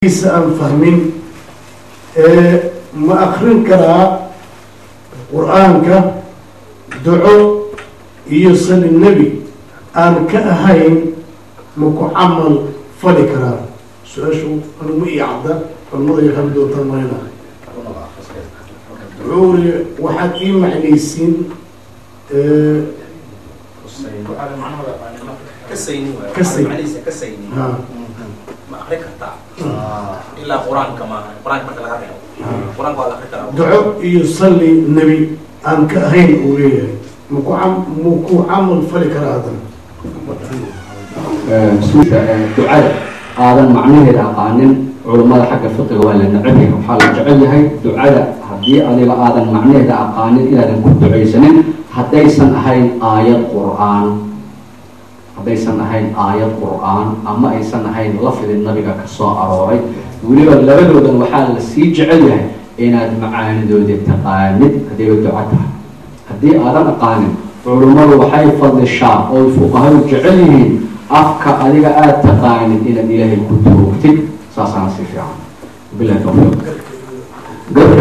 aan fahmin ma akrin karaa qur-aanka duco iyo sali nebi aan ka ahayn ma ku camal fali karaa su-aashu anuma ii cadda culamada iyo hami doontaan mayna wuxuu uri waxaad ii macnaysiin kasayni ha ma akri kartaa ilaa qur-aanka maaha qur-aanka marka laga reebo qur-aanka waa la akri karaa duco iyo sali nebi aan ka ahayn uu leeyahay maku cam- ma ku camal fali karaa haddana suusha ducada aadan macnaheeda aqaanin culummada xagga fiqiga waa la neceb yahay waxaa la jecel yahay ducada haddii adiga aadan macnaheeda aqaanin inaadan ku ducaysanin haddaysan ahayn aayad qur-aan haddaysan ahayn aayad qur-aan ama aysan ahayn lafdi nabiga ka soo arooray weliba labadoodan waxaa la sii jecel yahay inaad macaanidooda taqaanid haddayba duco tahay haddii aadan aqaanin culummadu waxay fadlishaa oo fuqahadu jecel yihiin afka adiga aada taqaanid inaad ilaahay ku toogtid saasaana si fiican bilahi tawfiiq garka